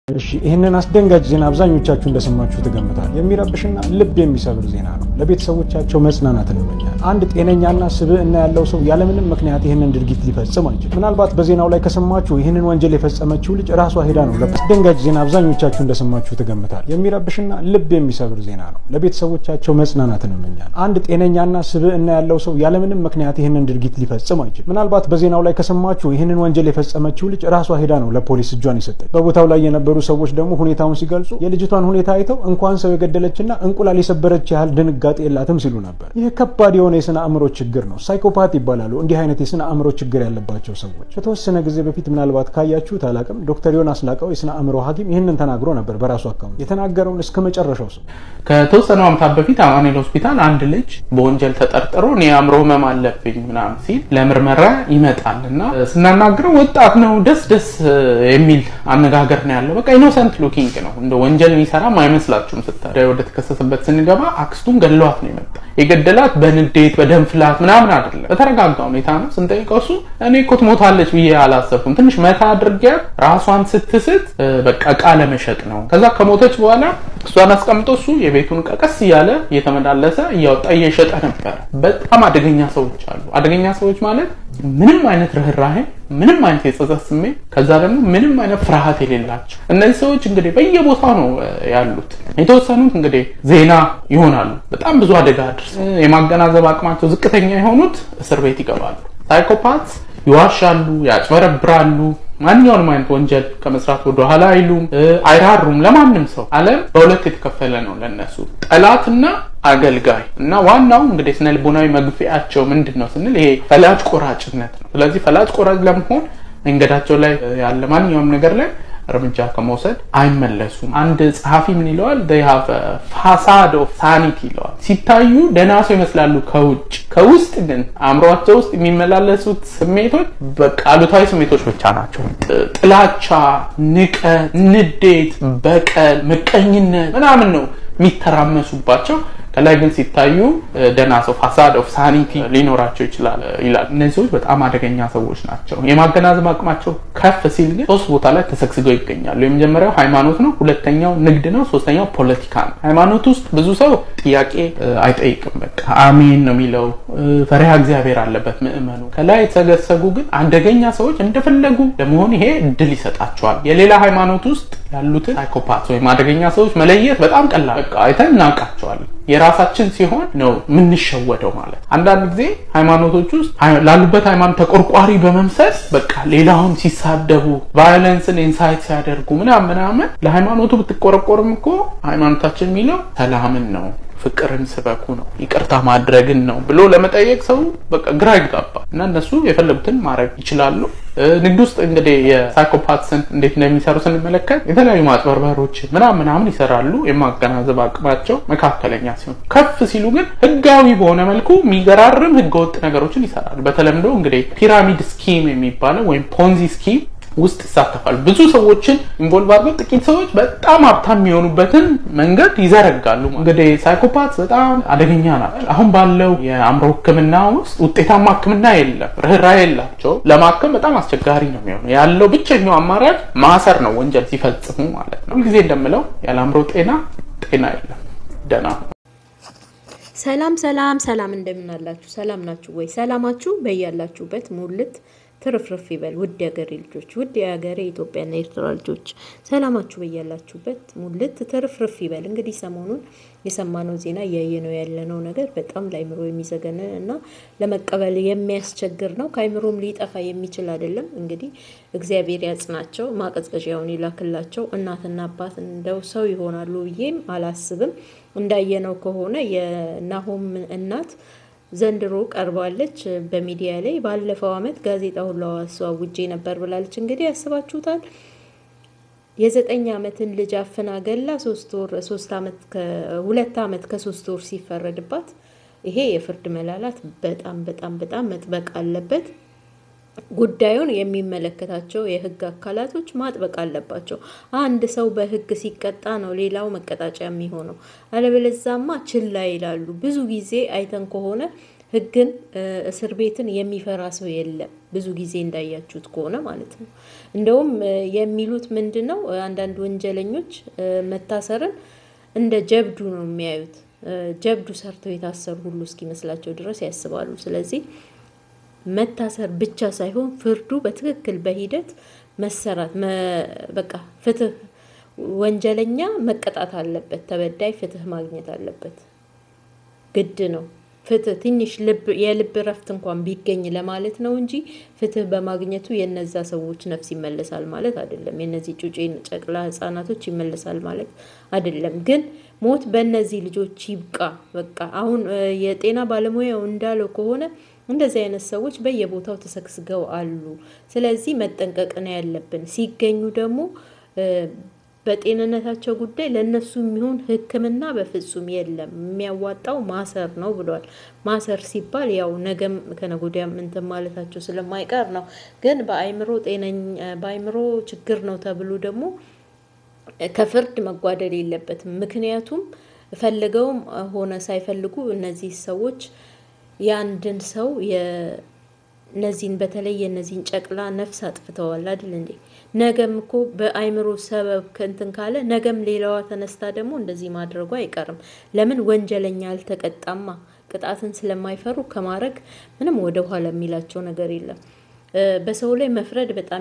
እሺ ይህንን አስደንጋጭ ዜና አብዛኞቻችሁ እንደሰማችሁ ትገምታል። የሚረብሽና ልብ የሚሰብር ዜና ነው። ለቤተሰቦቻቸው መጽናናት እንመኛል። አንድ ጤነኛና ስብዕና ያለው ሰው ያለምንም ምክንያት ይህንን ድርጊት ሊፈጽም አይችልም። ምናልባት በዜናው ላይ ከሰማችሁ ይህንን ወንጀል የፈጸመችው ልጅ ራሷ ሄዳ ነው። አስደንጋጭ ዜና አብዛኞቻችሁ እንደሰማችሁ ትገምታል። የሚረብሽና ልብ የሚሰብር ዜና ነው። ለቤተሰቦቻቸው መጽናናት እንመኛል። አንድ ጤነኛና ስብዕና ያለው ሰው ያለምንም ምክንያት ይህንን ድርጊት ሊፈጽም አይችልም። ምናልባት በዜናው ላይ ከሰማችሁ ይህንን ወንጀል የፈጸመችው ልጅ ራሷ ሄዳ ነው ለፖሊስ እጇን የሰጠች። በቦታው ላይ የነበሩ ሰዎች ደግሞ ሁኔታውን ሲገልጹ የልጅቷን ሁኔታ አይተው እንኳን ሰው የገደለችና እንቁላል የሰበረች ያህል ድንጋጤ የላትም ሲሉ ነበር። ይህ ከባድ የሆነ የስነ አእምሮ ችግር ነው። ሳይኮፓት ይባላሉ እንዲህ አይነት የስነ አእምሮ ችግር ያለባቸው ሰዎች። ከተወሰነ ጊዜ በፊት ምናልባት ካያችሁት አላቅም፣ ዶክተር ዮናስ ላቀው የስነ አእምሮ ሐኪም ይህንን ተናግሮ ነበር በራሱ አካውንት። የተናገረውን እስከ መጨረሻው ሰው ከተወሰኑ ዓመታት በፊት አማኑኤል ሆስፒታል አንድ ልጅ በወንጀል ተጠርጥሮ እኔ የአእምሮ ህመም አለብኝ ምናምን ሲል ለምርመራ ይመጣል እና ስናናግረው ወጣት ነው፣ ደስ ደስ የሚል አነጋገር ነው ያለው። በቃ ኢኖሰንት ሉኪንግ ነው። እንደ ወንጀል የሚሰራም አይመስላችሁም። ስታይ ወደ ተከሰሰበት ስንገባ አክስቱን ገድሏት ነው የመጣ። የገደላት በንዴት በደም ፍላት ምናምን አይደለም፣ በተረጋጋ ሁኔታ ነው። ስንጠይቀው እሱ እኔ እኮ ትሞታለች ብዬ አላሰብኩም፣ ትንሽ መታ አድርጊያት ራሷን ስትስት በቃ እቃ ለመሸጥ ነው። ከዛ ከሞተች በኋላ እሷን አስቀምጦ እሱ የቤቱን እቃ ቀስ እያለ እየተመላለሰ እያወጣ እየሸጠ ነበር። በጣም አደገኛ ሰዎች አሉ። አደገኛ ሰዎች ማለት ምንም አይነት ርኅራሄ፣ ምንም አይነት የጸጸት ስሜት፣ ከዛ ደግሞ ምንም አይነት ፍርሃት የሌላቸው እነዚህ ሰዎች እንግዲህ በየቦታው ነው ያሉት። የተወሰኑት እንግዲህ ዜና ይሆናሉ። በጣም ብዙ አደጋ አድርስ የማገናዘብ አቅማቸው ዝቅተኛ የሆኑት እስር ቤት ይገባሉ። ሳይኮፓት ይዋሻሉ፣ ያጭበረብራሉ። ማንኛውንም አይነት ወንጀል ከመስራት ወደ ኋላ አይሉም፣ አይራሩም ለማንም ሰው። ዓለም በሁለት የተከፈለ ነው ለነሱ ጠላትና አገልጋይ እና ዋናው እንግዲህ ስነ ልቦናዊ መግፊያቸው ምንድን ነው ስንል ይሄ ፈላጭ ቆራጭነት ነው። ስለዚህ ፈላጭ ቆራጭ ለመሆን መንገዳቸው ላይ ያለ ማንኛውም ነገር ላይ እርምጃ ከመውሰድ አይመለሱም። አንድ ጸሐፊ ምን ይለዋል? ፋሳድ ኦፍ ሳኒቲ ይለዋል። ሲታዩ ደህና ሰው ይመስላሉ ከውጭ፣ ከውስጥ ግን አእምሯቸው ውስጥ የሚመላለሱት ስሜቶች በቃ አሉታዊ ስሜቶች ብቻ ናቸው። ጥላቻ፣ ንቀት፣ ንዴት፣ በቀል፣ ምቀኝነት ምናምን ነው የሚተራመሱባቸው። ከላይ ግን ሲታዩ ደህና ሰው ፋሳድ ኦፍ ሳኒቲ ሊኖራቸው ይችላል ይላል። እነዚህ ሰዎች በጣም አደገኛ ሰዎች ናቸው። የማገናዘብ አቅማቸው ከፍ ሲል ግን ሶስት ቦታ ላይ ተሰግስገው ይገኛሉ። የመጀመሪያው ሃይማኖት ነው፣ ሁለተኛው ንግድ ነው፣ ሶስተኛው ፖለቲካ ነው። ሃይማኖት ውስጥ ብዙ ሰው ጥያቄ አይጠይቅም። በቃ አሜን ነው የሚለው፣ ፈሪሃ እግዚአብሔር አለበት ምዕመኑ። ከላይ የተሰገሰጉ ግን አደገኛ ሰዎች እንደፈለጉ ለመሆን ይሄ እድል ይሰጣቸዋል። የሌላ ሃይማኖት ውስጥ ያሉትን ሳይኮፓት ወይም አደገኛ ሰዎች መለየት በጣም ቀላል፣ በቃ አይተን እናውቃቸዋለን። የራሳችን ሲሆን ነው የምንሸወደው ማለት። አንዳንድ ጊዜ ሃይማኖቶች ውስጥ ላሉበት ሃይማኖት ተቆርቋሪ በመምሰል በቃ ሌላውን ሲሳደቡ፣ ቫዮለንስን ኢንሳይት ሲያደርጉ ምናምን ምናምን ለሃይማኖቱ ብትቆረቆርም እኮ ሃይማኖታችን የሚለው ሰላምን ነው ፍቅርን ስበኩ ነው ይቅርታ ማድረግን ነው ብሎ ለመጠየቅ ሰው በቃ ግራ ይጋባል። እና እነሱ የፈለጉትን ማድረግ ይችላሉ። ንግድ ውስጥ እንግዲህ የሳይኮፓትስን እንዴት እንደሚሰሩ ስንመለከት የተለያዩ ማጭበርበሮች ምናምን ምናምን ይሰራሉ። የማገናዘብ አቅማቸው መካከለኛ ሲሆን፣ ከፍ ሲሉ ግን ህጋዊ በሆነ መልኩ የሚገራርም ህገወጥ ነገሮችን ይሰራሉ። በተለምዶ እንግዲህ ፒራሚድ ስኪም የሚባለው ወይም ፖንዚ ስኪም ውስጥ ይሳተፋሉ። ብዙ ሰዎችን ኢንቮልቭ አድርገው ጥቂት ሰዎች በጣም ሀብታም የሚሆኑበትን መንገድ ይዘረጋሉ። እንግዲህ ሳይኮፓት በጣም አደገኛ ናቸው። አሁን ባለው የአእምሮ ሕክምና ውስጥ ውጤታማ ሕክምና የለም። ርኅራኄ የላቸው። ለማከም በጣም አስቸጋሪ ነው የሚሆነው። ያለው ብቸኛው አማራጭ ማሰር ነው፣ ወንጀል ሲፈጽሙ ማለት ነው። ሁልጊዜ እንደምለው ያለ አእምሮ ጤና ጤና የለም። ደህና ሰላም ሰላም ሰላም፣ እንደምን አላችሁ? ሰላም ናችሁ ወይ? ሰላማችሁ በያላችሁበት ሙልት ትርፍርፍ ይበል። ውድ የሀገሬ ልጆች፣ ውድ የሀገሬ ኢትዮጵያና ኤርትራ ልጆች ሰላማችሁ በያላችሁበት ሙልት ትርፍርፍ ይበል። እንግዲህ ሰሞኑን የሰማነው ዜና እያየነው ያለነው ነገር በጣም ለአይምሮ የሚዘገንን እና ለመቀበል የሚያስቸግር ነው። ከአይምሮም ሊጠፋ የሚችል አይደለም። እንግዲህ እግዚአብሔር ያጽናቸው፣ ማቀዝቀዣውን ይላክላቸው። እናትና አባት እንደው ሰው ይሆናሉ ብዬም አላስብም። እንዳየነው ከሆነ የናሆም እናት ዘንድሮ ቀርባለች በሚዲያ ላይ። ባለፈው ዓመት ጋዜጣ ሁሉ አስዋውጄ ነበር ብላለች። እንግዲህ ያስባችሁታል የዘጠኝ ዓመትን ልጅ አፍና ገላ ሶስት ወር ሶስት ዓመት ሁለት ዓመት ከሶስት ወር ሲፈረድባት ይሄ የፍርድ መላላት በጣም በጣም በጣም መጥበቅ አለበት። ጉዳዩን የሚመለከታቸው የሕግ አካላቶች ማጥበቅ አለባቸው። አንድ ሰው በሕግ ሲቀጣ ነው ሌላው መቀጣጫ የሚሆነው። አለበለዛማ ችላ ይላሉ። ብዙ ጊዜ አይተን ከሆነ ህግን እስር ቤትን የሚፈራ ሰው የለም። ብዙ ጊዜ እንዳያችሁት ከሆነ ማለት ነው። እንደውም የሚሉት ምንድን ነው? አንዳንድ ወንጀለኞች መታሰርን እንደ ጀብዱ ነው የሚያዩት። ጀብዱ ሰርተው የታሰሩ ሁሉ እስኪመስላቸው ድረስ ያስባሉ። ስለዚህ መታሰር ብቻ ሳይሆን ፍርዱ በትክክል በሂደት መሰራት በቃ ፍትህ፣ ወንጀለኛ መቀጣት አለበት፣ ተበዳይ ፍትህ ማግኘት አለበት። ግድ ነው። ፍትህ ትንሽ የልብ እረፍት እንኳን ቢገኝ ለማለት ነው እንጂ ፍትህ በማግኘቱ የነዛ ሰዎች ነፍስ ይመለሳል ማለት አይደለም። የነዚህ ጩጬ ጨቅላ ህጻናቶች ይመለሳል ማለት አይደለም። ግን ሞት በእነዚህ ልጆች ይብቃ። በቃ አሁን የጤና ባለሙያው እንዳለው ከሆነ እንደዚህ አይነት ሰዎች በየቦታው ተሰግስገው አሉ። ስለዚህ መጠንቀቅ ነው ያለብን። ሲገኙ ደግሞ በጤንነታቸው ጉዳይ ለእነሱ የሚሆን ሕክምና በፍጹም የለም። የሚያዋጣው ማሰር ነው ብለዋል። ማሰር ሲባል ያው ነገም ከነጎዲያም እንትን ማለታቸው ስለማይቀር ነው። ግን በአይምሮ ጤነኛ በአይምሮ ችግር ነው ተብሎ ደግሞ ከፍርድ መጓደል የለበትም። ምክንያቱም ፈልገውም ሆነ ሳይፈልጉ እነዚህ ሰዎች የአንድን ሰው እነዚህን በተለይ የእነዚህን ጨቅላ ነፍስ አጥፍተዋል አይደል እንዴ? ነገም እኮ በአይምሮ ሰበብ ከእንትን ካለ ነገም ሌላዋ ተነስታ ደግሞ እንደዚህ ማድረጉ አይቀርም። ለምን ወንጀለኛ አልተቀጣማ? ቅጣትን ስለማይፈሩ ከማድረግ ምንም ወደ ኋላ የሚላቸው ነገር የለም። በሰው ላይ መፍረድ በጣም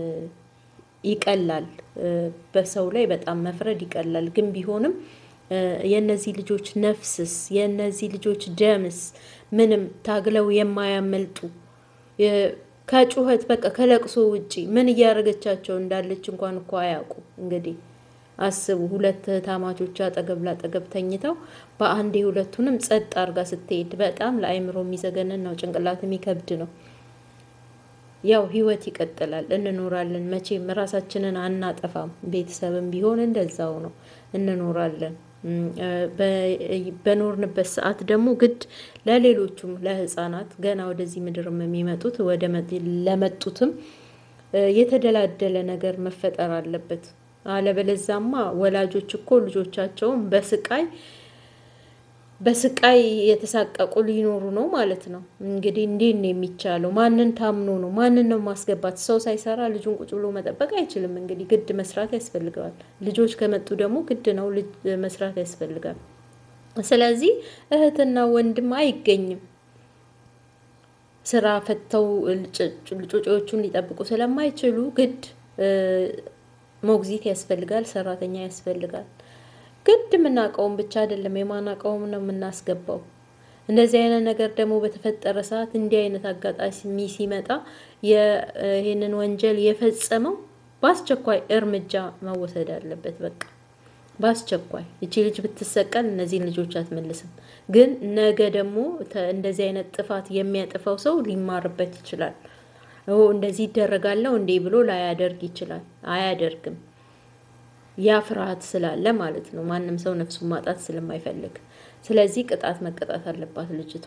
ይቀላል። በሰው ላይ በጣም መፍረድ ይቀላል። ግን ቢሆንም የእነዚህ ልጆች ነፍስስ የእነዚህ ልጆች ደምስ ምንም ታግለው የማያመልጡ ከጩኸት በቃ ከለቅሶ ውጪ ምን እያደረገቻቸው እንዳለች እንኳን እኮ አያውቁ። እንግዲህ አስቡ፣ ሁለት ታማቾች አጠገብ ላጠገብ ተኝተው በአንዴ ሁለቱንም ጸጥ አርጋ ስትሄድ በጣም ለአይምሮ የሚዘገንን ነው፣ ጭንቅላት የሚከብድ ነው። ያው ህይወት ይቀጥላል፣ እንኖራለን። መቼም ራሳችንን አናጠፋም። ቤተሰብም ቢሆን እንደዛው ነው፣ እንኖራለን። በኖርንበት ሰዓት ደግሞ ግድ ለሌሎቹም ለህፃናት ገና ወደዚህ ምድርም የሚመጡት ወደ ለመጡትም የተደላደለ ነገር መፈጠር አለበት። አለበለዛማ ወላጆች እኮ ልጆቻቸውን በስቃይ በስቃይ የተሳቀቁ ሊኖሩ ነው ማለት ነው። እንግዲህ እንዴት ነው የሚቻለው? ማንን ታምኖ ነው? ማንን ነው ማስገባት? ሰው ሳይሰራ ልጁን ቁጭ ብሎ መጠበቅ አይችልም። እንግዲህ ግድ መስራት ያስፈልገዋል። ልጆች ከመጡ ደግሞ ግድ ነው ልጅ መስራት ያስፈልጋል። ስለዚህ እህትና ወንድም አይገኝም። ስራ ፈተው ጩጬዎቹን ሊጠብቁ ስለማይችሉ ግድ ሞግዚት ያስፈልጋል፣ ሰራተኛ ያስፈልጋል። ግድ የምናውቀውን ብቻ አይደለም የማናውቀውም ነው የምናስገባው። እንደዚህ አይነት ነገር ደግሞ በተፈጠረ ሰዓት እንዲህ አይነት አጋጣሚ ሲመጣ ይህንን ወንጀል የፈጸመው በአስቸኳይ እርምጃ መወሰድ አለበት። በቃ በአስቸኳይ እቺ ልጅ ብትሰቀል እነዚህን ልጆች አትመልስም። ግን ነገ ደግሞ እንደዚህ አይነት ጥፋት የሚያጥፈው ሰው ሊማርበት ይችላል። እንደዚህ ይደረጋለው እንዴ ብሎ ላያደርግ ይችላል። አያደርግም። ያ ፍርሃት ስላለ ማለት ነው። ማንም ሰው ነፍሱን ማጣት ስለማይፈልግ፣ ስለዚህ ቅጣት መቀጣት አለባት ልጅቷ።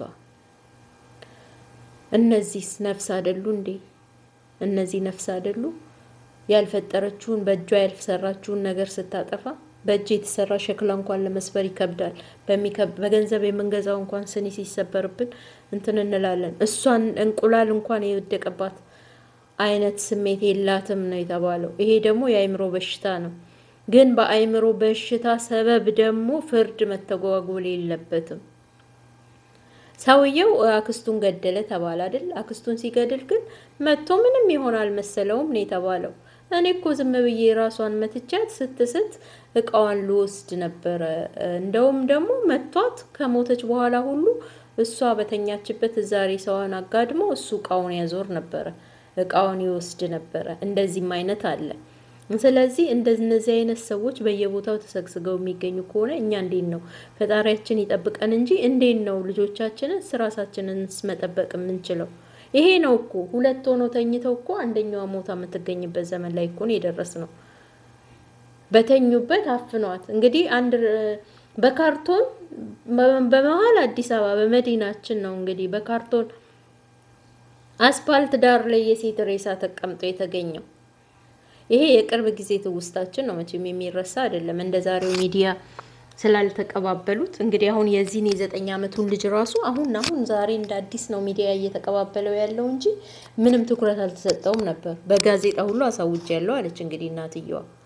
እነዚህስ ነፍስ አይደሉ እንዴ? እነዚህ ነፍስ አይደሉ? ያልፈጠረችውን በእጇ ያልሰራችውን ነገር ስታጠፋ በእጅ የተሰራ ሸክላ እንኳን ለመስበር ይከብዳል። በገንዘብ የምንገዛው እንኳን ስኒ ሲሰበርብን እንትን እንላለን። እሷን እንቁላል እንኳን የወደቀባት አይነት ስሜት የላትም ነው የተባለው። ይሄ ደግሞ የአእምሮ በሽታ ነው። ግን በአእምሮ በሽታ ሰበብ ደግሞ ፍርድ መተጓጎል የለበትም። ሰውየው አክስቱን ገደለ ተባለ አይደል? አክስቱን ሲገድል ግን መጥቶ ምንም ይሆን አልመሰለውም ነው የተባለው። እኔ እኮ ዝም ብዬ ራሷን መትቻት ስትስት እቃዋን ልወስድ ነበረ። እንደውም ደግሞ መቷት ከሞተች በኋላ ሁሉ እሷ በተኛችበት እዛ ሬሳዋን አጋድሞ እሱ እቃውን ያዞር ነበረ፣ እቃውን ይወስድ ነበረ። እንደዚህም አይነት አለ። ስለዚህ እንደነዚህ አይነት ሰዎች በየቦታው ተሰግስገው የሚገኙ ከሆነ እኛ እንዴት ነው ፈጣሪያችን ይጠብቀን እንጂ እንዴት ነው ልጆቻችንን ራሳችንን መጠበቅ የምንችለው? ይሄ ነው እኮ ሁለት ሆኖ ተኝተው እኮ አንደኛዋ ሞታ የምትገኝበት ዘመን ላይ እኮ ነው የደረስ ነው። በተኙበት አፍኗት እንግዲህ አንድ በካርቶን በመሀል አዲስ አበባ በመዲናችን ነው እንግዲህ በካርቶን አስፓልት ዳር ላይ የሴት ሬሳ ተቀምጦ የተገኘው። ይሄ የቅርብ ጊዜ ትውስታችን ነው፣ መቼም የሚረሳ አይደለም። እንደ ዛሬው ሚዲያ ስላልተቀባበሉት እንግዲህ አሁን የዚህን የዘጠኝ ዓመቱን ልጅ ራሱ አሁን አሁን ዛሬ እንደ አዲስ ነው ሚዲያ እየተቀባበለው ያለው እንጂ ምንም ትኩረት አልተሰጠውም ነበር። በጋዜጣ ሁሉ አሳውጅ ያለው አለች እንግዲህ እናትየዋ